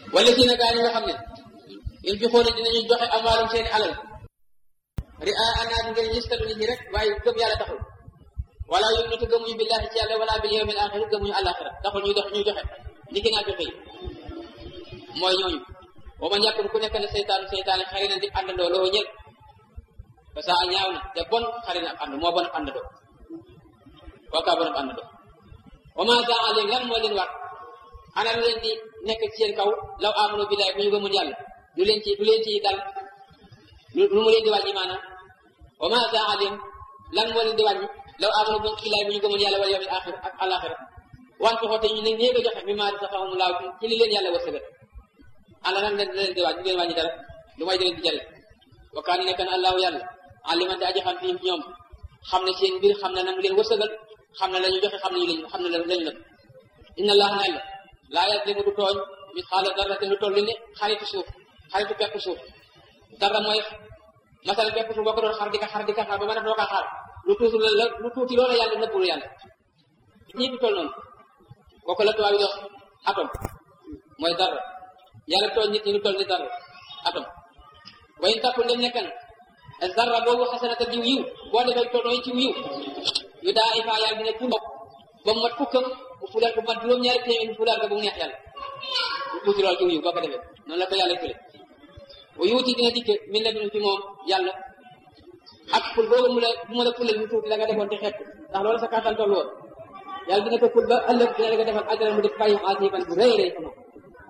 wala si na gaa yi nga xam ne in fi xoole dinañu joxe amaalum seeni alal ri a anaat ngir ñistalu nit ñi rek waaye gëm yàlla taxul wala yum natu gëmuñu billahi ci yàlla wala bil yawmil axir gëmuñu àllaaxira taxul ñuy dox ñuy joxe ni ki naa joxe yi mooy ñooñu wa man yàkkun ku nekk ne seytaanu seytaane xari na di àndandoo loo ñël parce que ñaaw na te bon xari na ab ànd moo bon ab àndandoo kookaa bon ab àndandoo wa ma za alim lan moo leen war ana lu leen di nekk ci seen kaw law amanu billahi bu ñu gëmul yàlla lu leen ci lu leen ci dal lu mu leen di wàññi maanaam wa ma za alim lan moo leen di wàññi law amanu billahi bu ñu gëmul yàlla wal yawmil axir ak alaxira wante xoote ñu ne néeg a joxe mi maa safahumu laaw ci li leen yàlla wërsëgal ana lan leen leen di wàññi ñu leen wàññi dara lu may di leen di jëriñ wa kaana nekk na allahu yàlla alimante aji xam fii ñoom xam ne seen mbir xam ne nam leen wërsëgal xam ne la ñu joxe xam ne ñu xam ne lañu nëb inna allah na yàlla laa yazlimu du tooñ mit xaala dara te lu toll ne xaritu suuf xaritu pepp suuf dara mooy masala pepp suuf boo ko doon xar di ka xar di ka xar ba ma def doo kaa xaar lu tuuti la lu tuuti loola yàlla nëbbul yàlla ñii du toll noonu kooku la tubaab yi dox atome mooy dara yàlla tooñ nit ñi lu toll ni dara atome way takku ndem nekk na zarra boobu xasanata diw yiw boo defee tolloo ci yiw yu daa ifa yàlla dina tuub ba mu mat fukkam bu fulal ko mat juróom-ñaari téeméer bu fulal ko bu mu neex yàlla lu tuuti lool ci yiw boo ko defee noonu la ko yàlla fule wa yuuti dina dikke min la binu ci moom yàlla ak ful boobu mu la bu mu la fulal mu tuuti la nga defoon te xeet ndax loolu sa kàttan toll woon yàlla dina ko ful ba ëllëg dina la nga defal ajran mu def bàyyi asiban bu rëy rëy fa moom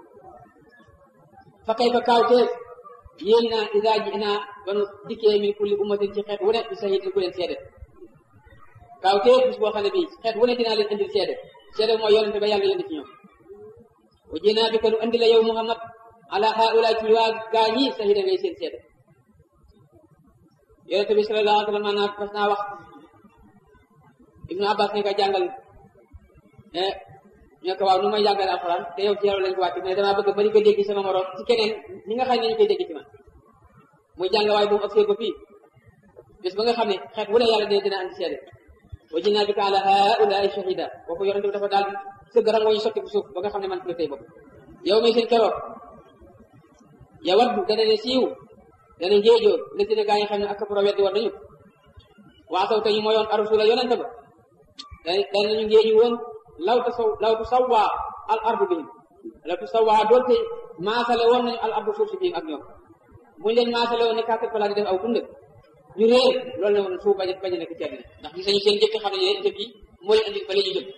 fa kay fa kaaw tees yéen naa isa ji naa ba nu dikkee min kulli ummatin ci xeet wu ne bi sahidin ku leen seede kaaw tees bis boo xam ne bii xeet wu ne dinaa leen indil seede seede mooy yonente ba yàlla yónni ci ñoom wa jinaa bi ko nu andi la yow muhammad ala haula ci waa gaa ñi sahida ngay seen seede yonente bi sallallahu alayhi wa sallam naa mas naa wax ibnu abbas ne ko jàngal ne ñu ko waaw nu may jàngale alxuraan te yow ci yow lañ ko wàcc mais damaa bëgg ba ñu ko dégg sama morom ci keneen ni nga xam ne ñu koy dégg ci man muy jàng waaye bu mu agsee ba fii bis ba nga xam ne xeet wu ne yàlla dina dina andi seede wa jinnaa bika ala haulaai shahida kooku yonente bi dafa daal sëgg rangoo ñu sotti bu suuf ba nga xam ne man fi la tey bopp yow may seen keroog ya waddu dana ne siiw dana njéejoo la si ne gaa yi xam ne ak pro weddi war nañu waasaw te ñu mooyoon arusula yonente ba dana danañu ngéeju woon law ta saw law tu sawwa al ardu bihim law tu sawwa doonte maasale woon nañu al ardu suuf si bihim ak ñoom buñu leen maasale woon ne kàttan fa laa di def aw tund ñu réer loolu ne woon suuf bañ bañ a nekk ci àddina ndax gis nañu seen jëkk xam ne jëkk yi moo leen andi ba la ñu jëm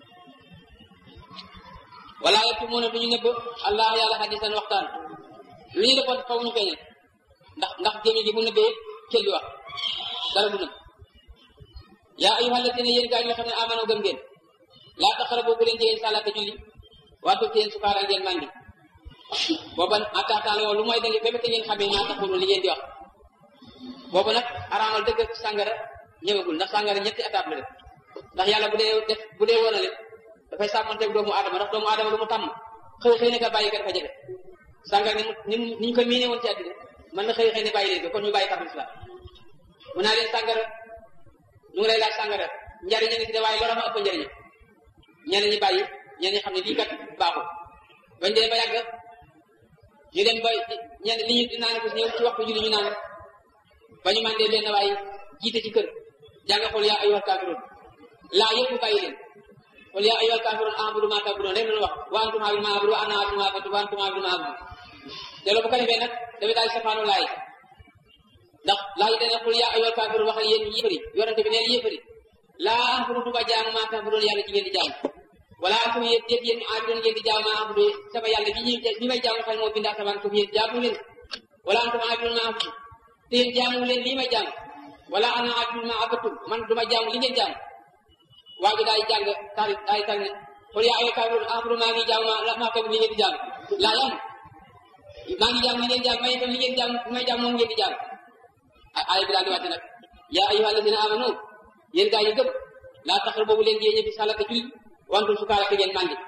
wala yettu moo ne du ñu nëbb allah yàlla hadisan waxtaan lu ñu defoon faw ñu feeñal ndax ndax gémmi gi bu nëbbee cël di wax dara du nëbb yaa ayyuhal lazina yéen gaa yi nga xam ne amano gëm ngeen laa taqrabu bu leen jege salaata julli waxtu teen sukaara ngeen màndi booba ataataan loolu lu mooy da ngeen bépp te ngeen xamee maa taxulu li ngeen di wax boobu nag araamal dëgg ak sàngara ñëwagul ndax sàngara ñetti étape la def ndax yàlla bu dee def bu dee wonale dafay sàmmanteeg doomu aadama ndax doomu aadama lu mu tàmm xëy xëy ne ka bàyyi ko dafa jafe sàngara ni mu ni ñu ko miine woon ci àddina mën na xëy xëy ne bàyyi leen ko kon ñu bàyyi kàddu islam mu naa leen sàngara ñu ngi lay laaj sàngara njariñ a ngi ci de waaye lorama ëpp njariñ ñeneen ñi bàyyi ñeneen ñi xam ne lii kat baaxul bañ dee ba yàgg ñu dem ba ñenn li ñu di naan ko ñëw ci waxtu julli ñu naan ba ñu mandee benn waay jiite ci kër jàng xool yaa ayyuhal kaafiruun laa yëpp bàyyi leen xool yaa ayyuhal kaafiruun a'budu maa ta'buduun rek la wax wa antum a'budu maa a'budu wa ana a'budu maa ta'buduun wa antum a'budu maa a'budu te loolu bu ko defee nag dafay daal safaanu laay ndax laay dana xool yaa ayyuhal kaafiruun waxal yéen yéefari yorante bi neen yéefari laa a'budu du ma jaamu maa ta'buduun yàlla ci ngeen di jaamu wala antum yéen déet yéen a'buduun ngeen di jaamu maa a'budu sama yàlla bi ñuy bi may jaamu xel moo bind asamaan suuf yéen jaamu leen wala antum a'buduun maa a'budu te yéen jaamu leen lii may jaamu wala ana a'budu maa abadtum man du ma jaamu li ngeen jaamu waa ji daay jàng taal daay tànn xool yaa ayyuhal kaafiruun a'budu maa ngi jaamu maa maa li ngeen di jaamu laa yam maa ngi jaamu li ngeen jaamu may itam li ngeen jaamu li may jaamu moom ngeen di jaamu ay bi daal di wàcc nag yaa ayyuhal lazina amanu yéen gaa yi gëm laa taxar boobu leen géeñe fi salata julli wantul sukaara te ngeen màndi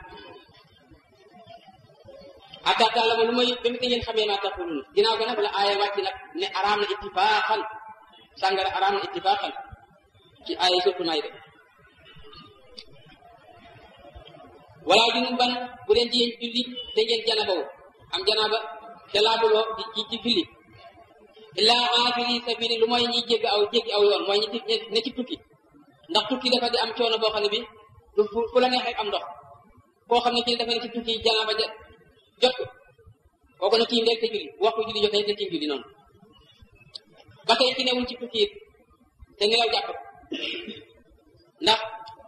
hatta ta'lamu lu may ba mu ngeen xamee maa taqulun ginnaaw ga nag la aaya wàcc nag ne araam na ittifaaxan sàngara araam na ittifaaxan ci aaya surtout naay de wala junub ban bu leen jiyee julli te ngeen janabawu am janaaba te laabuloo di ci ci julli illaa aabiri sabili lu mooy ñi jégg aw jéggi aw yoon mooy ñi ci ne ci tukki ndax tukki dafa di am coono boo xam ne bi du fu la neex rek am ndox koo xam ne ci dafa ne ci tukki janaaba ja jot ko kooku na tiim rek te julli waxtu julli jotee te tiim julli noonu ba tey ci newul ci tukki it te nelaw jàpp ndax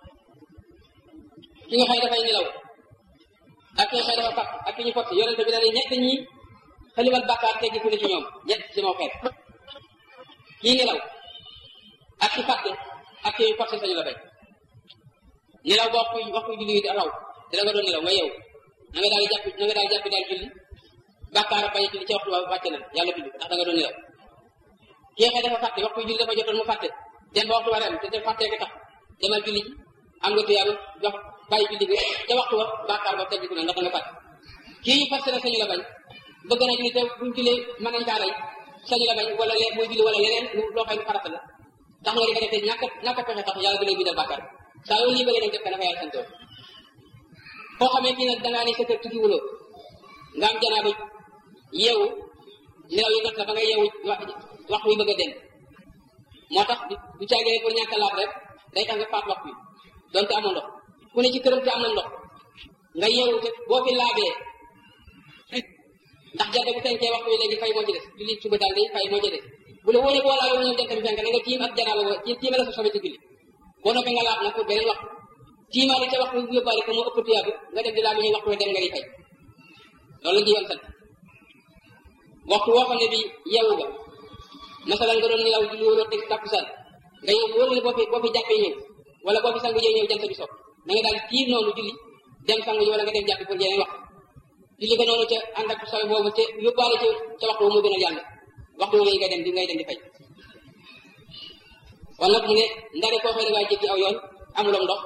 ki nga xëy dafay nelaw ak ki nga xëy dafa fàtt ak ki ñu fott yonente bi dañuy ñett ñi xalimal bàkkaar teggi ku ne ci ñoom ñett ci moo xeet kii nelaw ak ki fàtte ak ki ñu fott sañu la bay nelaw ba waxtu waxtu julli yi raw te da nga doon nelaw nga yeewu na nga daal jàpp na nga daal jàpp daal julli bàkkaar bañ julli ci waxtu wàcc na yàlla bind ndax da nga doon nelaw kii xëy dafa fàtte waxtu julli dafa jotoon mu fàtte dem ba waxtu wareem te te fàttee ko tax demal julli ji am nga tuyaaba jox bàyyi julli bi ca waxtu wa bàkkaar ba teggiku na ndax da nga fàtte kii fas na sañu la bañ bëgg na julli te buñ jullee mën nañ kaa rey sañu la bañ wala lee muy julli wala leneen loo xam ne farata la tax nga di ko defee ñàkk ñàkk a pexe tax yàlla da lay bindal bàkkaar saa yoo lii bëggee dem def ka dafa yàlla santoo koo xamee kii nag dangaa ne sa kër tukki wuloo nga am janaaba yeewu nelaw yi jot la ba nga yeewu waxtu wi bëgg a dem moo tax du caagee pour ñàkk a laab rek day tax nga faat waxtu wi donte amoo ndox ku ne ci këram te am na ndox nga yeewu te boo fi laabee ndax jant bu fenkee waxtu wi léegi fay moo ci des julli suba daal day fay moo ci des bu la wóoree boo laabee ñoom jant bi fenk na nga tiim ak janaaba ba ci tiimale sa sobe ci julli boo noppee nga laab nag pour beneen waxtu tiimaale ca waxtu bu yóbbaale ko moo ëpp tuyaabu nga dem di laab ñuy waxtu wi dem nga di fay loolu la jiyoon sant waxtu woo xam ne bi yeewu nga masalan nga doon nelaw julli wóoroo teg takkusaan nga yow wóor ne boo fi boo fi jàppee ñëw wala boo fi sangu jee ñëw jant bi so na nga daal tiir noonu julli dem sangu ji wala nga dem jàppi pour jeneen waxtu julli ko noonu ca ànd ak sawe boobu te yóbbaale ca ca waxtu moo gën a yàlla waxtu woowu ngay dem di ngay dem di fay kon nag mu ne ndare koo xëy da ngaa jéggi aw yoon amulom ndox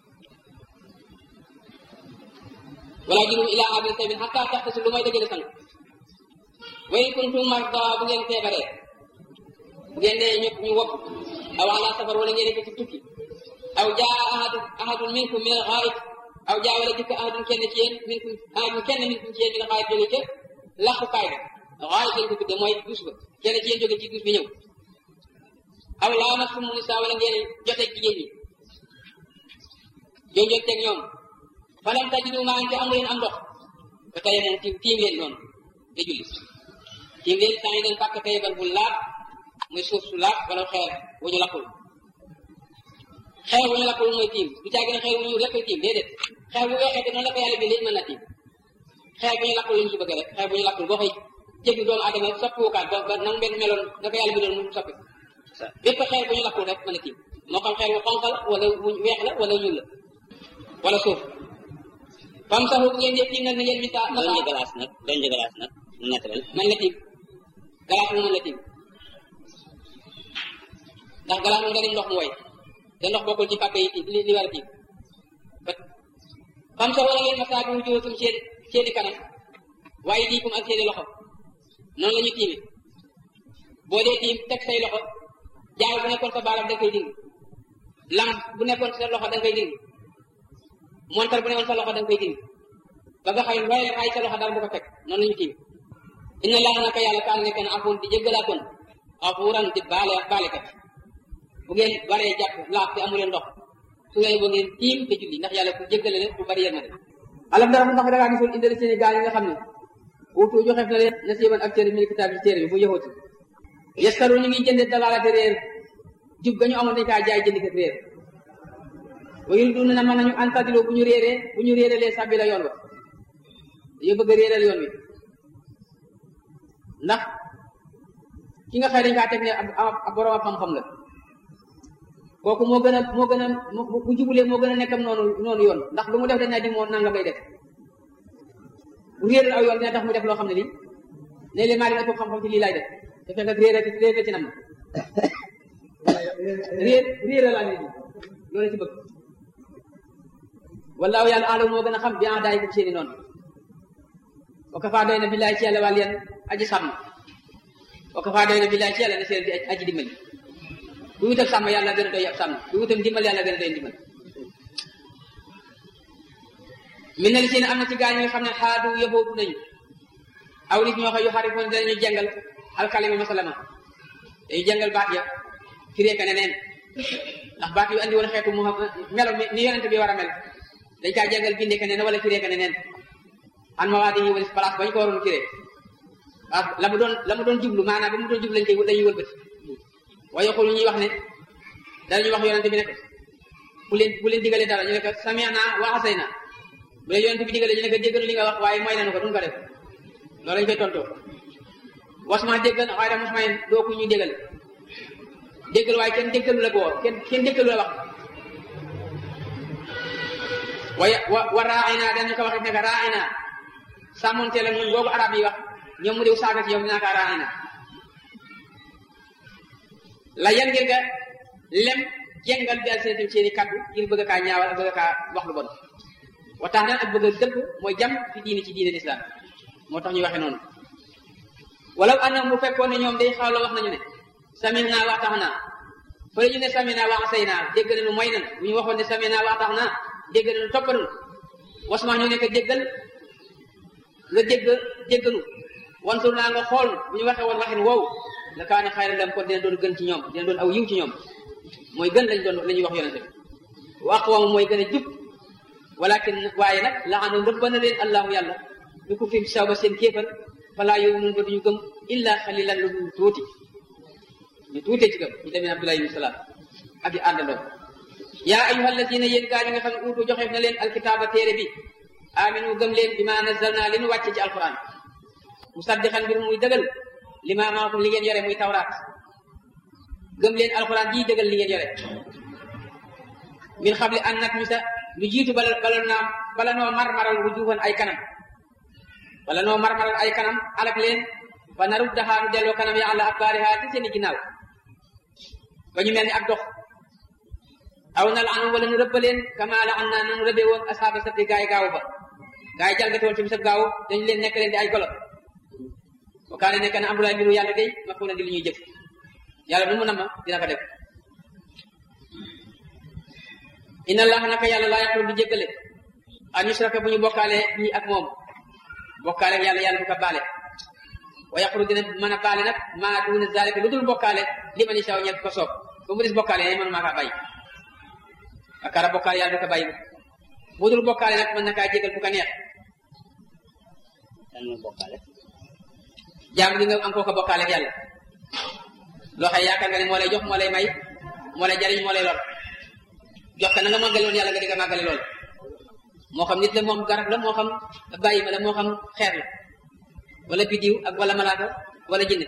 wala junub ila abin sabil hatta taxtasu lu may dajale sang wa in kuntum marda bu ngeen feebaree bu ngeen nee ñëpp ñu wopp aw ala safar wala ngeen nekk ci tukki aw jaa ahadu ahadun minkum min al-ghaa'it aw jaa wala dikk ahadun kenn ci yéen minkum ahadun kenn minkum ci yéen min al-ghaa'it jóge ca laxukaay ba ghaa'it lañ ko tudde mooy duus ba kenn ci yéen jóge ci duus bi ñëw aw laamastum nisaa wala ngeen joteeg jigéen ñi jonjoon teg ñoom falam tajidu maa te amu leen am ndox ba tey moom tiim tiim leen noonu te julli tiim leen saa yi leen fàkk tayebal bu laab muy suuf su laab wala xeer wu ñu lakkul xeer wu ñu lakkul mooy tiim du caagi ne xeer wu ñu rek koy tiim déedéet xeer bu weexee te noonu la ko yàlla bi léegi mën na tiim xeer bu ñu lakkul lañu ci bëgg rek xeer bu ñu lakkul boo koy jéggi doomu adama soppiwukaat ba ba nang benn meloon da ko yàlla bi doon mu soppi bépp xeer bu ñu lakkul rek mën a tiim moo xam xeer wu xonq la wala wu weex la wala ñuul la wala suuf fam saxu bu ngeen dee tiim nag na ngeen misa doon ñu galaas nag doon ñu galaas nag naturel man la tiim galaas mu mën la tiim ndax galaas mu nga dim ndox mu woy te ndox bokkul ci pàkk yi tiim li li war a tiim fam saxu wala ngeen masaa bi wujuhakum seen seeni kanam waaye diikum ak seeni loxo noonu la ñu tiime boo dee tiim teg say loxo jaay bu nekkoon sa baaraam da koy dindi lam bu nekkoon sa loxo da koy dindi montar bu nekkoon sa loxo da koy dindi ba nga xam ne waaye ay sa loxo dara bu ko fekk noonu la ñu tiim inna laaha naka yàlla kaan nekk na afuun di jéggalaakoon afuuran di baale baalekat bu ngeen waree jàpp laaf te amu leen ndox su ngeen boo ngeen tiim te julli ndax yàlla ku jéggale leen ku bari yërmande alam dara mu ndax da ngaa gisul indil seeni gaal yi nga xam ne wutu joxeef na leen nasiiban ak téere min kitaab ci téere bi bu yëxooti yaskaru ñu ngi jënde dalaalate réer jub ga ñu amoon dañ kaa jaay jëndi kat réer wa yuriduna na mën nañu antadiloo bu ñu réeree bu ñu réeralee sàbbi la yoon wa dañoo bëgg a réeral yoon wi ndax ki nga xëy dañ kaa teg ne ab borom ab xam-xam la kooku moo gën a moo gën a bu jubulee moo gën a nekkam noonu noonu yoon ndax lu mu def dañ naa di moo nanga may def bu réeral aw yoon dina tax mu def loo xam ne lii ne leen maa dina ëpp xam-xam ci lii laay def te fekk ak réer réer ci nam na réer réeral laa ne loolu ci bëgg wallaahu yàlla alam moo gën a xam bi en daay ko seeni noonu wa kafaa doy na billaay ci yàlla wàll yan aji sàmm wa kafaa doy na billaay ci yàlla na seen di aji dimbali bu wutal sàmm yàlla gën a doy ab sàmm bu wutal dimbal yàlla gën a doy dimbal min na li seen am na ci gaañ yi nga xam ne xaadu yëbootu nañu aw nit ñoo xam yu xarifoon danañu jàngal alkalima masalama dañu jàngal baat ya firee ka neneen ndax baat yu andi woon xeetu mu melo ni yonente bi war a mel dañ kaa jàngal bindee ka neneen wala firee ka neneen an ma waa dañuy wëlis place bañ ko waroon firee waaw la mu doon la mu doon jublu maanaam ba mu doon jublu lañ koy dañuy wëlbati waaye xul ñuy wax ne danañu wax yonente bi ne ko bu leen bu leen digalee dara ñu ne ko sami'na wa asayna bu leen yonente bi digalee ñu ne ko déggalu li nga wax waaye mooy nañu ko duñ ko def loolu lañ koy tontoo wasma déggal waaye da mosma yeen doo ku ñuy déggal déggal waaye kenn déggalu la ko kenn kenn déggalu la wax waaye wa wa raayna dañu ko wax ne ko raayna sàmmonteel ak ñun boobu arab yi wax ñoom mu diw saaga ci yow dinaa kaa raayna la yan ngir nga lem jengal bi al seen seeni kaddu ngir bëgg kaa ñaawal ak bëgg kaa wax lu bon wa tax ak bëgg a dëpp mooy jam fi diini ci diine lislaam moo tax ñu waxe noonu walaw anam bu fekkoon ne ñoom day xawla wax nañu ne samin naa wax tax naa fële ñu ne sami naa wax say naa dégg nañu mooy nan bu ñu waxoon ne sami naa wax tax naa dégg nañu topp nañu wasma ñu nekk déggal nga dégg déggalu wantur naa nga xool bu ñu waxee woon waxin wow la kaane xayra lam kon dina doon gën ci ñoom dina doon aw yiw ci ñoom mooy gën lañ doon la ñuy wax yonente bi wa aqwam mooy gën a jub walakin waaye nag laanu rëbba na leen allahu yàlla ñu ko fi saw ba seen kéefal falaa yow nun ba duñu gëm illa xalilan lu dul tuuti ñu tuutee ci gëm ñu demee abdullah ibn salaam ak yi àndandoo yaa ayuha alladina yéen gaa ñi nga xam ne uutu joxeef na leen alkitaaba téere bi aminu gëm leen bi ma nazalna li nu wàcce ci alquran musaddiqan mbir muy dëgal li ma maakum li ngeen yore muy tawraat gëm leen alquran jii dëgal li ngeen yore min xable an nat misa lu jiitu bala bala naa bala noo marmaral wujuhan ay kanam bala noo marmaral ay kanam alak leen fa narut daxaanu delloo kanam ya àlla akbaariha ci seeni ginnaaw ba ñu mel ni ak dox aw na la anu wala nu rëbba leen kama la an naa nanu rëbbe woon asaaba sabti gaay gaaw ba gaay jalgati woon ci bisab gaaw dañu leen nekk leen di ay golo wa kaane nekk na amrulaay mbiru yàlla day ma ko na di li ñuy jëf yàlla nu mu nama dina ko def inna allaha naka yàlla laa yaxru di jéggale an yusraka bu ñu bokkaale bii ak moom bokkaale ak yàlla yàlla du ko baale wa yaxru dina mën a baale nag maa duuna zalika lu dul bokkaale li ma ni saw ñett ko soob ba mu des bokkaale yaay mënu maa kaa bàyyi akara bokkaale yàlla du ko bàyyi bu dul bokkaale nag mën na kaa jégal bu ko neex lan mooy bokkaale jaam li nga am koo ko bokkaale ak yàlla loo xam yaakaar nga ne moo lay jox moo lay may moo lay jariñ moo lay lor jox ka na nga màggale woon yàlla nga di nga màggale lool moo xam nit la moo xam garab la moo xam bàyyi ma la moo xam xeer la wala bidiw ak wala malaaka wala jinne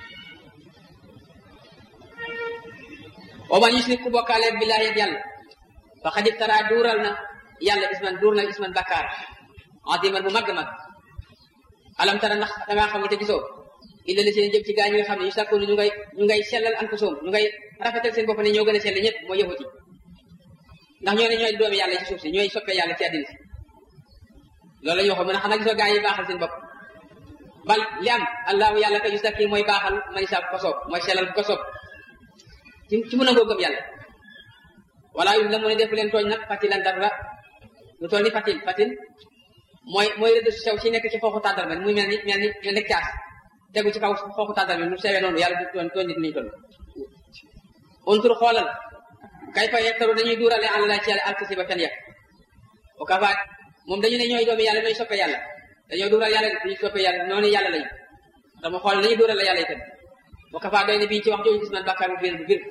wa man yushrik ku bokkaale billaahi ak yàlla fa xad iftara duural na yàlla isman duur na isman bakkaar adiman bu màgg mag alam tara ndax dangaa xamul te gisoo illa la seen jëm ci gaa ñi nga xam ne yu sàkkoonu ñu ngay ñu ngay sellal an ko soom ñu ngay rafetal seen bopp ne ñoo gën a sell ñëpp moo yëfut yi ndax ñoo ne ñooy doomi yàlla ci suuf si ñooy soppee yàlla ci àddina si loolu la ñu waxoon mën a xanaa gisoo gaa yi baaxal seen bopp bal li am allahu yàlla ka yustakki mooy baaxal man saa ko soob mooy sellal ko soob ci ci mën a ngoo gëm yàlla wala yu la mu ne def leen tooñ nag fatilan dara lu toll ni fatil fatil mooy mooy rëdd su sew si nekk ci xooxu tàndal ma muy mel ni mel ni mel ni caas tegu ci kaw xooxu tàndal bi lu sewee noonu yàlla du tooñ tooñ nit ñi toll untur xoolal kay fa yeftaru dañuy duurale àlla laa ci yàlla alkasi ba fen ya o kafaat moom dañu ne ñooy doomi yàlla ñooy soppe yàlla dañoo duural yàlla dañuy soppe yàlla noonu yàlla lañu dama xool dañuy duurale yàlla itam o kafaat doy ne bii ci wax jooju gis man bàkkaar bu biir bu biir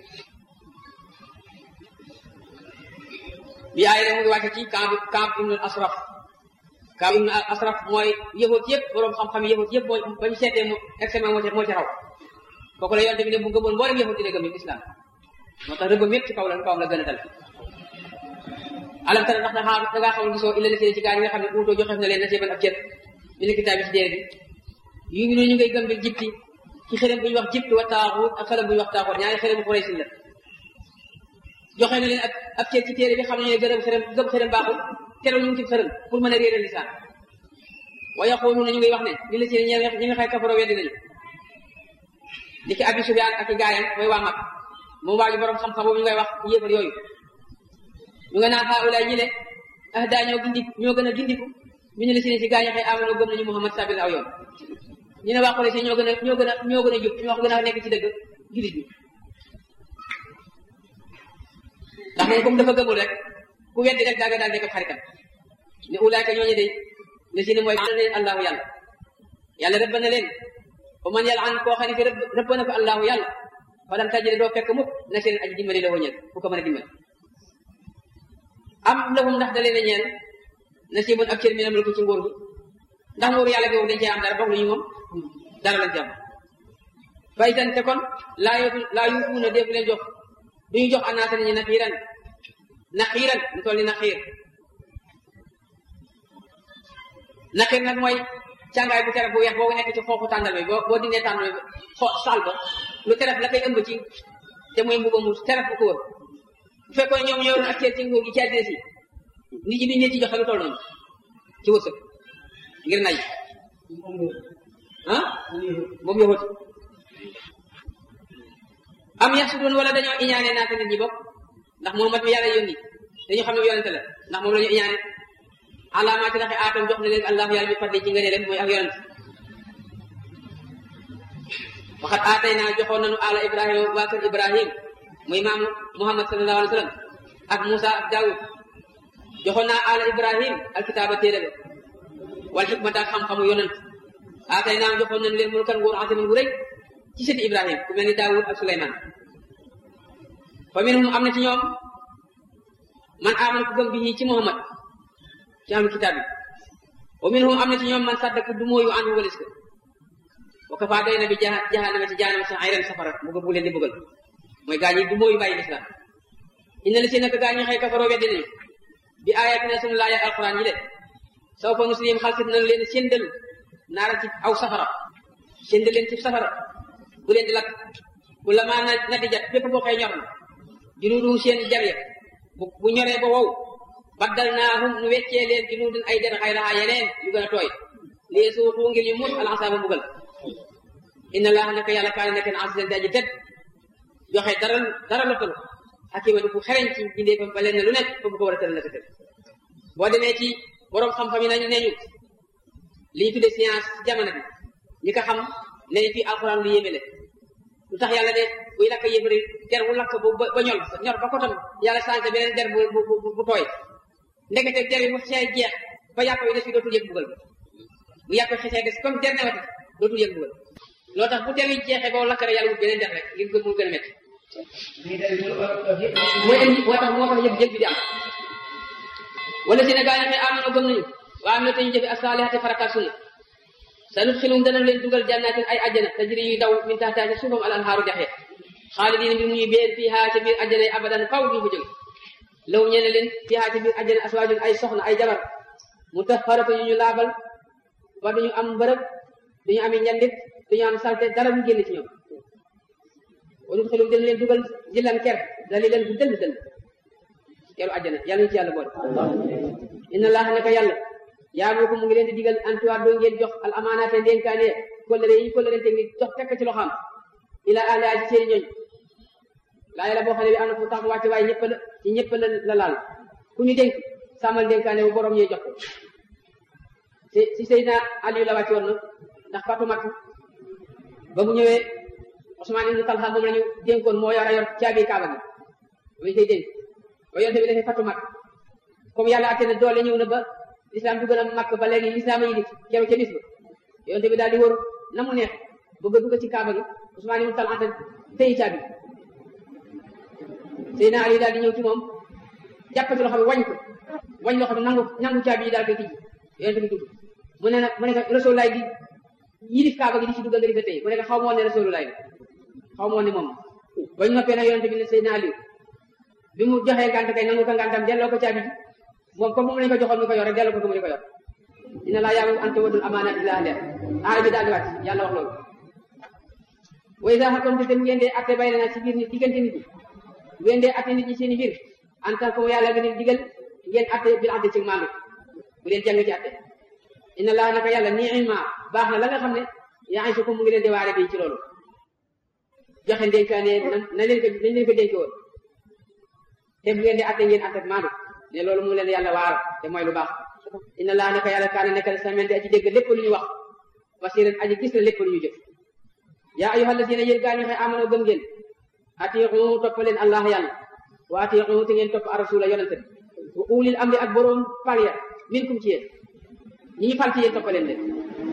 bi aay rek mu ngi wàcce ci Kaab Kaab ibnu Asraf Kaab ibnu Asraf mooy yëfoot yëpp borom xam-xam yëfoot yëpp mooy ba ñu seetee mu examen moo ci moo ci raw kooku la yonte bi ne bu gëmoon mboolem yëfoot yi ne gëm islam moo tax rëbbam yëpp ci kaw la kawam la gën a dal alam tara ndax da da ngaa xamul gisoo illa la ci gaa yi nga xam ne uutoo joxeef na leen na seeban ab cër mi ne kitaab bi ci déere bi yu ngi ñu ngay gëm bi jipti ci xërëm bu ñu wax jipt wa taaxut ak xërëm bu ñu wax taaxut ñaari xërëm bu xuraysin la joxe na leen ak ab cër ci téere bi xam nañu ne gërëm xërëm gëm xërëm baaxul teral ñu ngi ci xërëm pour mën a réeral lisaan wa yaqulu na ñu ngay wax ne li la ci ñi ñi nga xay kafaro weddi nañu li ki abi sufyaan ak i gaayam mooy waa mag moom waa ji borom xam-xam boobu ñu ngay wax yéefar yooyu ñu nga naan xaawulaay ñi le ah daa ñoo gindi ñoo gën a gindiku ñu ne la si ne si gaañu xëy amoon gëm nañu Muhammad sabil aw yoon ñu ne waa Quraysh ñoo gën a ñoo gën a ñoo gën a jub ñoo gën a nekk ci dëgg jullit bi ndax moom comme dafa gëmul rek ku weddi rek daaga daal nekk xaritam ne ulaayka ñooñu de ne si ne mooy na leen allahu yàlla yàlla rëbb na leen ba man yàlla an koo xam ne fi rëbb rëbb na ko allahu yàlla falam tajide doo fekk mukk na seen aji dimbali la wëñal fu ko mën a dimbali am lahum ndax da leen a ñeel nasibun ak cër mi nam la ko ci nguur gi ndax nguur yàlla googu dañ cee am dara bokk lu ñu moom dara lañ ci am faytan te kon laa yootu laa yuutuuna deefu leen jox duñu jox anaata ni ñu naxiiran naxiiran lu toll ni naxiir naxiir nag mooy càngaay bu teref bu weex boobu nekk ci xooxu tàndal bi boo boo dindee tàndal bi xo sal ba lu teref la koy ëmb ci te muy mbuba mu teref bu ko wër bu fekkoon ñoom ñoo doon ak cër ci nguur gi ci àddina si nit ñi duñ leen ci joxe lu toll noonu ci wërsëg ngir nay ah moom yowati am yax su doon wala dañoo iñaane naata nit ñi bopp ndax Muhammad mi yàlla yónni dañu xam ne yonente la ndax moom la ñu iñaane alaamaati laxe aatam jox na leen allah yàlla bi fadli ci ngëne rek mooy ak yonent waxat aatay naa joxoon nañu ala ibrahima waa kër ibrahim muy maamu muhammad sallallahu alayhi wa sallam ak Moussa ak Daoud joxoon naa ala ibrahim alkitaaba téere ba wal xikmata ak xam-xamu yonent aatay naa joxoon nañu leen mulkan nguur azimin gu rëy ci sëti ibrahim ku mel ni Daoud ak Suleymaan fa minhum am na ci ñoom man aman ku gëm bi ci muhammad ci ahlul kitaab bi wa minhum am na ci ñoom man saddaku du mooyu anhu walis ko wa kafaa doy na bi jahannama ci jahannama sa ayran safara bu bu leen di bëggal mooy gaa ñi du mooyu bàyyi lislaam inna la si nag gaa ñi xëy kafaroo weddi nañu bi ayatina sunu laaya alquran yi de saw fa nuslim xalsit nañu leen séndal naara ci aw safara séndal leen ci safara bu leen di lakk bu la maa na na di jat bépp boo xëy ñor na junuudu seen jar ya bu bu ñoree ba wow baddal naahum nu weccee leen junuudun ay der xay raxaa yeneen yu gën a tooy lii suuxu ngir ñu muut alansaaba mbugal inna laaha naka yàlla kaane nekk na asidan di aji tedd joxe dara dara lottalu xakima di ku xereñ ci bindee fa ba leen ne lu nekk fa bu ko war a tëral naka tëdd boo demee ci borom xam-xam yi nañu ne ñu li ñu tuddee science ci jamono bi ñi ko xam ne fii alxuraan lu yéeme le lu tax yàlla de buy lakk yëfari der bu lakk ba ñol ñor ba ko tam yàlla sànq beneen der bu bu bu tooy ndekete der yi bu xee jeex ba yàq yi des fi dootul yëg bugal bu yàq xesee des comme der newati dootul yëg bugal loo tax bu der yi jeexee ba lakk rek yàlla wut beneen der rek ngir gën mu gën a métti mooy indi moo tax moo tax yëg yëg bi di am wala si ne gaa ñi xëy amano gëm nañu waa am na te ñu jëfe asaalihati farakaat sunna sa nut xilum dana leen dugal jannatin ay ajjana tajri yuy daw min taxtaa ci suufam al anhaaru jaxee xaalidina mbir muy béer fii haa ci biir ajjana yi abadan faw duñu fa jóge law ñene leen fii haa ci biir ajjana aswaajun ay soxna ay jabar mu taharatu ñu ñu laabal ba duñu am mbërëb duñu ami njandit duñu am salte dara mu génn ci ñoom wa nut xilum dana leen dugal jillan ker dali leen bu dëll dëll keru ajjana yàlla ñu ci yàlla boole inna allaha naka yàlla yaa moo ko mu ngi leen di digal antuwaat doo ngeen jox al amaanaate ndénkaane kollëre yi kollëre te ngi jox tekk ci loxaam ila ahliha ci seeni ñooñ laay la boo xam ne bi am na fu tax mu wàcce waaye ñëpp la ci ñëpp la la laal ku ñu dénk sàmmal dénkaane bu borom ñuy jox ko si si Seydina Aliou la wàcce woon na ndax fatu mat ba mu ñëwee Ousmane ibn Talha moom la ñu dénkoon moo yor a yor caabi kaaba gi muy koy dénk ba yonte bi dafay fatu mat comme yàlla atte na doole ñëw na ba l'islam du gën a màkk ba léegi l'islam a yi di keroog ca bis ba yonte bi daal di wër na mu neex bëgg a dugg ci kaaba gi Ousmane ibn Talha tey caabi Seydina Ali daal di ñëw ci moom jàpp ci loxo bi wañ ko wañ loxo bi nangu nangu caabi yi daal koy tijji yonte bi dugg mu ne nag mu ne ko Rasulullah di yilif kaaba gi di ci dugg nga di ko tey mu ne ko xaw ma woon ne Rasulullah la xaw ma woon ne moom bañ noppee nag yonte bi ne Seydina Ali bi mu joxee ngànt kay nangu ko ngàntam delloo ko caabi ji moom comme moom lañu ko joxoon mu ko yor rek delloo ko ko mu di ko yor dina laa yàlla ante wadul amaana illa ahliha aaya bi daal di wàcc yàlla wax loolu wa iza hakamtum te ngeen dee atte bay na ci biir nit diggante nit ñi ngeen dee atte nit ñi seen i biir en tant que yàlla nga leen digal ngeen atte bil adli ci maandu bu leen jàng ci atte inna laa naka yàlla ni'ma baax na la nga xam ne yaa su ko mu ngi leen di waare bi ci loolu joxe ndénkaane na leen ko nañ leen ko dénke woon te bu ngeen di atte ngeen atte maandu ne loolu mu leen yàlla waar te mooy lu baax inna laa naka yàlla kaana nekkal samen di aji dégg lépp lu ñu wax basiran aji gis na lépp lu ñu jëf yaa ayyuhal lazina yéen gaa ñu xëy amanoo gëm ngeen atiixu topp leen allah yàlla wa atiixu te ngeen topp arasula yonente bi wa ulil amri ak boroom fal ya minkum ci yéen ñi ñu fal ci yéen toppaleen leen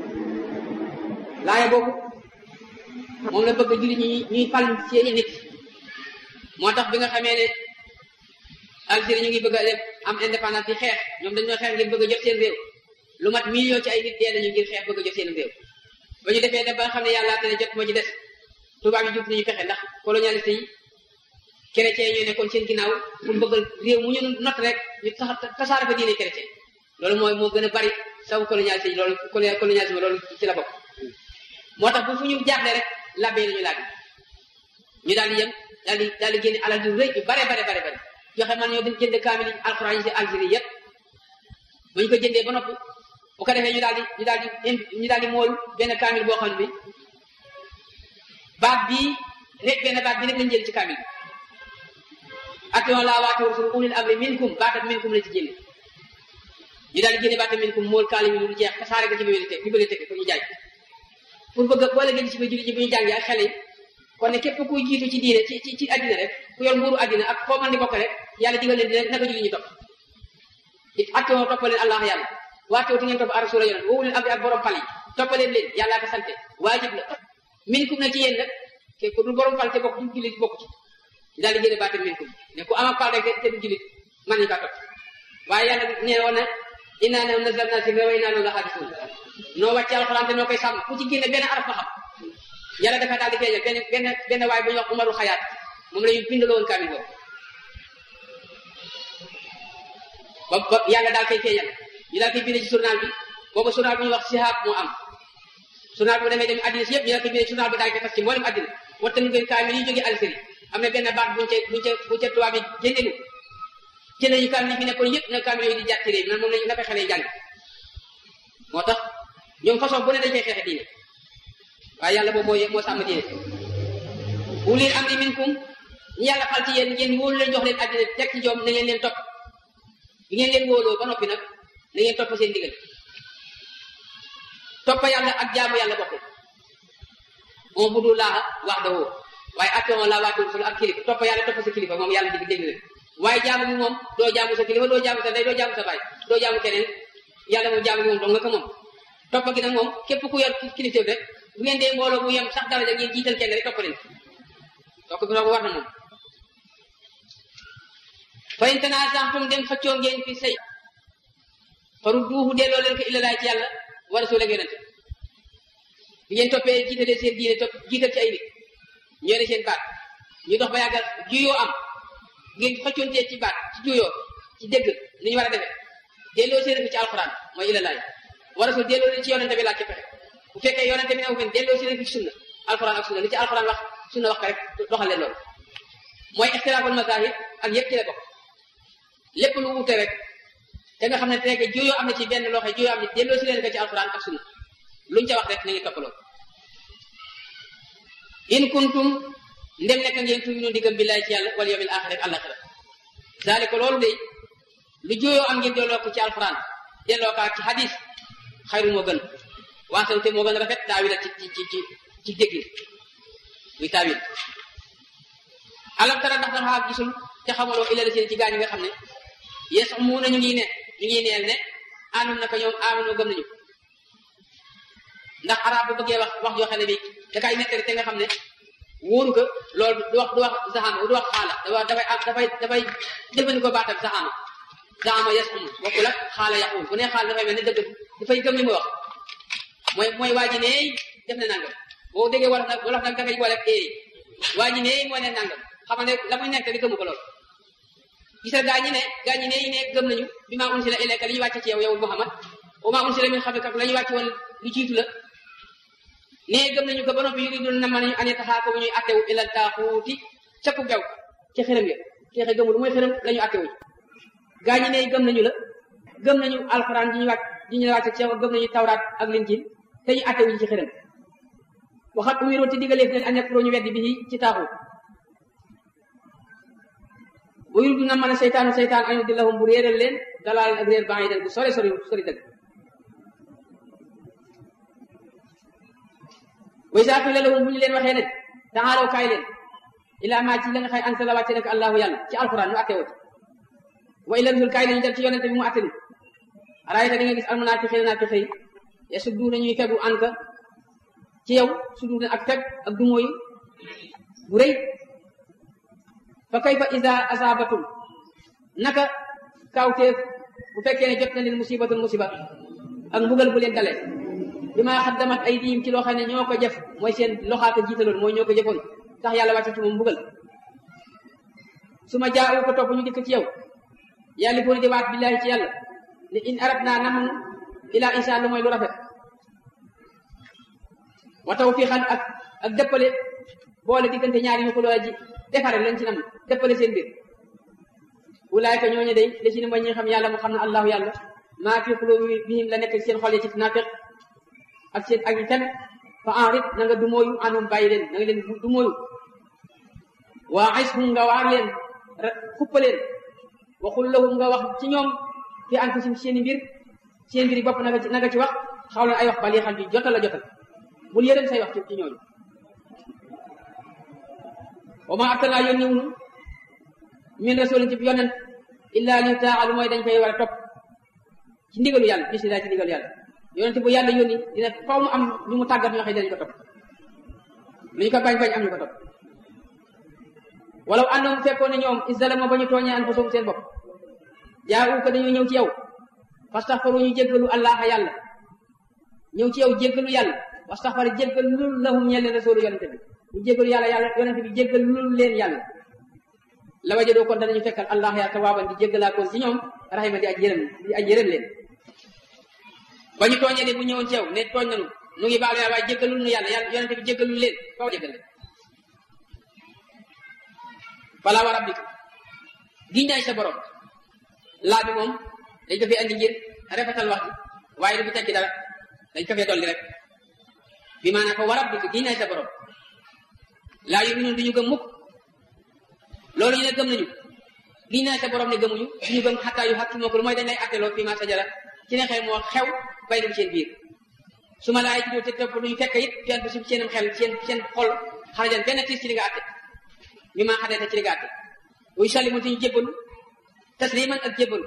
laaya boobu moom la bëgg julli ñi ñuy fal seeni nit moo tax bi nga xamee ne Algérie ñu ngi bëgg a def am indépendance di xeex ñoom dañoo xeex ngir bëgg a jot seen réew lu mat million ci ay nit dee nañu ngir xeex bëgg a jot seen réew ba ñu defee def ba nga xam ne yàlla te ne jot moo ci des tubaab yi jub nañu fexe ndax colonialiste yi chrétien ñoo nekkoon seen ginnaaw pour bëgg réew mu ñu not rek ñu tasaare fa diine chrétien loolu mooy moo gën a bari saw colonialiste yi loolu colonialisme loolu ci la bokk moo tax bu fu ñu jaaxle rek labbe lañu laaj ñu daal di yem daal di daal di génne alal ju rëy yu bare bare bare bare joxe man ñoo jënd kaamil alxuraan yi si Algérie yépp bu ñu ko jëndee ba noppi bu ko defee ñu daal di ñu daal di ñu daal di mool benn kaamil boo xam ne bi baat bii rek benn baat bi rek lañ jël ci kaamil bi atiyon laa waati wa rasul ulil amri minkum baatat minkum lañ ci génne ñu daal di génne baatat minkum mool kaali mi lu jeex tasaare ko ci bibliothèque bibliothèque pour ñu jaay pour bëgg boole gën ci biir jullit ñi bu ñu jàngee ak xale yi kon ne képp kuy jiitu ci diine ci ci ci addina rek ku yor nguuru addina ak foo mën di bokk rek yàlla digal leen dina naka jullit ñi topp it attewoo toppaleen allah yàlla waatewoo ti ngeen topp arasula yonent woowuleen am ak borom fal yi toppaleen leen yàllaa ko sante waajib la minkum na ci yéen nag ke ku dul borom fal te bokk du jullit bokk ci daal di génne baate minkum ne ku am ak fal rek te du jullit mën nañu kaa topp waaye yàlla nee woon na innaa nahnu nazzalnaa zikra wa innaa lahu lahaafizuun noo wàcce alxuraan te noo koy sàmm ku ci génne benn araf ma xam yàlla dafa daal di feeñal benn benn benn waay bu ñuy wax umarul xayaat moom la ñu bindaloo woon kaamil boobu ba ba yàlla daal koy feeñal ñu daal koy bindee ci journal bi boobu journal bu ñuy wax sihaab moo am journal bu demee dem addina si yëpp ñu daal koy bindee journal bi daal koy fas ci mboolem addina wattan ngeen kaamil yi jógee Algérie am na benn baat buñ ca buñ ca buñ ca tubaab yi génneelu jël nañu kaamil yi fi nekkoon yëpp na kaamil yooyu di jàtt réew nan moom lañu naka xale jàng moo tax ñoom façon bu ne dañ koy xeexe diine waaye yàlla boobu moo moo sàmm diine ulil amri minkum ñi yàlla fal ci yéen ngeen wóolu leen jox leen àddina teg ci joom na ngeen leen topp bi ngeen leen wóoloo ba noppi nag na ngeen topp seen digal topp yàlla ak jaamu yàlla bokkul on bu dul laaxa wax da woo waaye atteon la waatul sul ak kilifa topp yàlla topp sa kilifa moom yàlla dig dégg leen waaye jaamu bi moom doo jaamu sa kilifa doo jaamu sa ndey doo jaamu sa baay doo jaamu keneen yàlla moom jaamu bi moom dong nga ko moom topp gi nag moom képp ku yor kilifteef rek bu ngeen dee mbooloo mu yem sax daraja ngeen jiital kenn rek topp leen topp bi war na moom fa in tanaazatum dem xëccoo ngeen fi sëy farudduuhu delloo leen ko illalaa ci yàlla wa rasuul ak yonente bi ngeen toppee jiitalee seen diine topp jiital ci ay nit ñoo seen baat ñu dox ba yàggal juyoo am ngeen xëccoontee ci baat ci juyoo ci dégg ni ñu war a defee delloo seen ko ci alxuraan mooy illalaa wa rasuul delloo leen ci yonente bi laaj ci pexe bu fekkee yonente bi ne fen delloo seen ko ci sunna alxuraan ak sunna li ci alxuraan wax sunna wax ko rek doxal leen loolu mooy ixtilaaful masaahib ak yëpp ci la bokk lépp lu wute rek te nga xam ne tey juyoo am na ci benn loxo juyoo am na delloo si leen ko ci alxuraan ak sunna luñ ca wax rek na ngeen toppaloo in kuntum ndem nekk ngeen tuuminu diggam billaay ci yàlla wal yawmil aaxir ak àllaxira zaalika loolu de lu juyoo am ngeen delloo ko ci alxuraan delloo ko ci hadis xayru moo gën waasan te moo gën a rafet taawila ci ci ci ci ci déggin muy taawil alam tara ndax dafa gisul te xamaloo ilal seen ci gaañ nga xam ne yes mu na ñu ngi ne ñu ngi neel ne anum naka ñoom amanu gëm nañu ndax arab bu bëggee wax wax yoo xam ne bi da kay nettali te nga xam ne wóoru ko loolu du wax du wax saxaama du wax xaala dafa dafay dafay dafay jëfandikoo baatam saxaama saxaama yes um bokkul ak xaala yaqul bu ne xaala dafay mel ne dëgg dafay gëm li muy wax mooy mooy waa ji ne def na nangam boo déggee wolof nag wolof nag dafay boole ak eey waa ji ne moo ne nangam xam ne la muy nekk di gëmu ko lool gisal gaa ñi ne gaa ñi ne yi ne gëm nañu bi maa unsila ilayka li ñu wàcce ci yow yow Muhammad wa maa unsila min qablika la ñu wàcce woon lu jiitu la ne gëm nañu ko ba noppi yuridun na ma nañu ane taxaa ko bu ñuy attewu ila taaxuuti cakku gaw ca xërëm ya teexe gëmul mooy xërëm la ñu attewu gaa ñi ne gëm nañu la gëm nañu alxuraan ji ñu wàcc ji ñu wàcce ci yow gëm nañu tawraat ak linjiil te ñu attewu ci xërëm waxat umiru te digaleef leen an yakfuru ñu weddi bi ci taaxuut bu yuridu na mën a seytaanu seytaan añu di lahum bu réeral leen dalaa leen ak réer baa ngi den bu sori sori sori dëgg way saa qila lahum bu ñu leen waxee ne taxaalaw kaay leen ilaa maa ci la nga xay ansala wàcce nag allahu yàlla ci alquran ñu atte woo wa ila rasul kaay leen dem ci yonente bi mu atte ni araayta di nga gis almunaafiqiina naafiqi yi yasudduuna ñuy fegu anka ci yow sudduuna ak feg ak dumóoyu bu rëy fa kayfa ida asaabatum naka kawteef bu fekkee ne jot na leen musibatul musiba ak mbugal bu leen dalee bi maa xaddamat ay diim ci loo xam ne ñoo ko jëf mooy seen loxaaka jiitaloon mooy ñoo ko jëfoon tax yàlla wàcce ci moom mbugal su ma jaawu ko topp ñu dikk ci yow yàlla booni di waat billaahi ci yàlla ne in arab naa nam ilaa insha lu mooy lu rafet wa tawfiqan ak ak dëppale boole diggante ñaari ñu ko loola ji defare leen ci nam dëppale seen biir ulaayka ñooñu day li ci ne mooy ñi xam yàlla mu xam ne allahu yàlla maa fi qulubihim la nekk seen xol yi ci naafiq ak seen ak fen fa enrit na nga dumóoyu anum bàyyi leen na nga leen dumóoyu waa ishum nga waar leen xuppa leen waxul lahum nga wax ci ñoom fi anfusim seeni mbir seen mbir yi bopp na nga ci na nga ci wax xaw leen ay wax bali xam bi jotal la jotal bul yërëm say wax ci ci ñooñu wa ma arsalnaa yónni wunu min rasulin ci yonent illa li taa lu mooy dañ koy war a topp ci ndigalu yàlla bisimilah ci ndigalu yàlla yonent bu yàlla yónni dina faw mu am ñu mu tàggat ñoo xam ne dañu ko topp lu ñu ko bañ bañ am ñu ko topp walaw àndoon fekkoon ne ñoom isdalama ba ñu tooñee anfusahum seen bopp jaa ko dañoo ñëw ci yow fastaxfaru ñu jéggalu allah yàlla ñëw ci yow jéggalu yàlla wastaxfara jéggalu lahum ñeel leen rasulu yonente bi ñu jéggalu yàlla yàlla yonente bi jéggalu leen yàlla la wajadoo kon danañu fekkal allah ya tawaaban di jéggalaa koon ci ñoom rahima di aj yërëm di aj yërëm leen ba ñu tooñee de bu ñëwoon ci yow ne tooñ nañu nu ngi baalu yàlla waaye jéggalul nu yàlla yàlla yonente bi jéggalul leen faw jéggal leen fala wa rabbika giñ naay sa borom laa bi moom dañ ko fi andi ngir rafetal wax ji waaye du fi tekki dara dañ ko fee dolli rek bi maanaam fa wa rabbika giñ naay sa borom laa yu ñun duñu gëm mukk loolu ñu ne gëm nañu giñ naay sa borom ne gëmuñu duñu gëm xattaa yu xakki moo ko lu mooy dañ lay atteloo fii ma sajara ci ne xel moo xew bay dem seen biir su ma laay ci te topp duñu fekk it fenn si seenam xel seen seen xol xarajan benn tiis ci li nga atte mi maa xadee te ci li nga atte wuy sallimu te ñu jébbalu tasliman ak jébbalu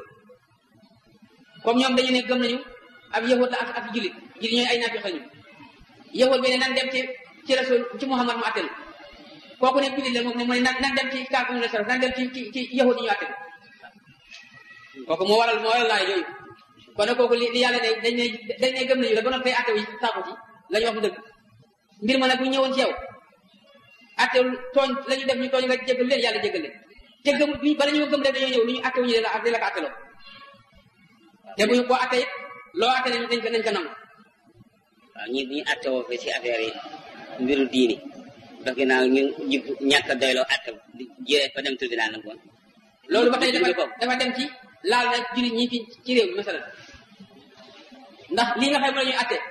comme ñoom dañu ne gëm nañu ab yahud la ak ak jullit jullit ñooy ay naafiq lañu yahud bi ne nan dem ci ci rasul ci muhammad mu atte kooku ne jullit la moom ne mu ne nan dem ci kaaku ñu la sara nan dem ci ci ci yahud yi ñu atte kooku moo waral moo waral laay yooyu kon nag kooku li li yàlla ne dañ ne dañ ne gëm nañu la ba noppi atte wi saako ci la ñu wax mu dëgg mbir ma nag bu ñëwoon ci yow atte tooñ la ñu def ñu tooñ nga jégal leen yàlla jégal leen te gëm bi bala ñu gëm rek dañoo ñëw lu ñu atte wu ñu leen la ko atteloo te bu ñu ko atte it loo atte nañ dañ ko nañ ko nangu waaw ñii bu ñu attewoo fi si affaire yi mbiru diini ndax ginnaaw ñu jub ñàkk a doyloo atte di jëlee fa dem tribunal nag kon loolu ba tey dafa dafa dem ci laal na jullit ñi fi ci réew mi masalan ndax lii nga xam ne la ñuy atte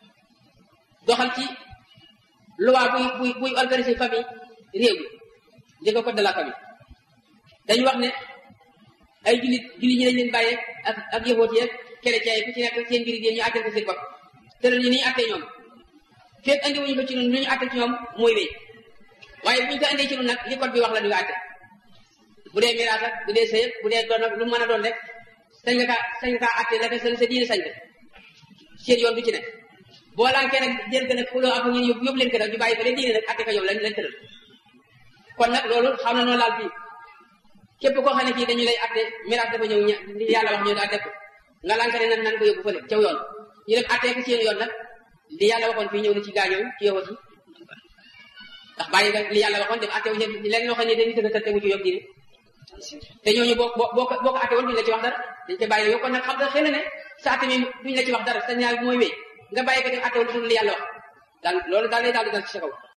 doxal ci loi buy buy buy organiser famille réew bi di ko code de la famille dañu wax ne ay jullit jullit ñi dañ leen bàyyee ak ak yëfoot yeeg chrétien yi ku ci nekk seen mbiri diine ñu àtte ko seen bopp te ñu ni ñu àttee ñoom fekk andi wuñu ko ci ñun lu ñu àtte ci ñoom mooy wéy waaye bu ñu ko andee ci ñun nag li code bi wax la ñu nga àtte bu dee miraas ak bu dee sëy bu dee doon ak lu mën a doon rek sañ nga kaa sañ nga kaa àtte la sa sa diine sañ ko seen yoon du ci ne boo laankee nag jël ko nag xuloo ak ñun yóbbu yóbbu leen ko nag ñu bàyyi ba leen diine nag àtte ko yow lañ lañ tëral kon nag loolu xam na noonu laal fii képp koo xam ne fii dañu lay atte miraas dafa ñëw ña yàlla wax ñu ne atte ko nga lànk ne nan nan ko yóbbu fële caw yoon ñu dem attee ko seen yoon nag li yàlla waxoon fii ñëw na ci gaañoo ci yow ci ndax bàyyi nga li yàlla waxoon dem atte wu leen loo xam ne dañuy tëgg te wu ci yóbbu diine te ñooñu boo boo boo ko boo ko atte woon duñu la ci wax dara dañ koy bàyyi yow kon nag xam nga xëy na ne sa atte mi duñu la ci wax dara sa ñaar mooy wéy nga bàyyi ko dem atte woon li yàlla wax daal loolu daal lay daal di dal ci sa kaw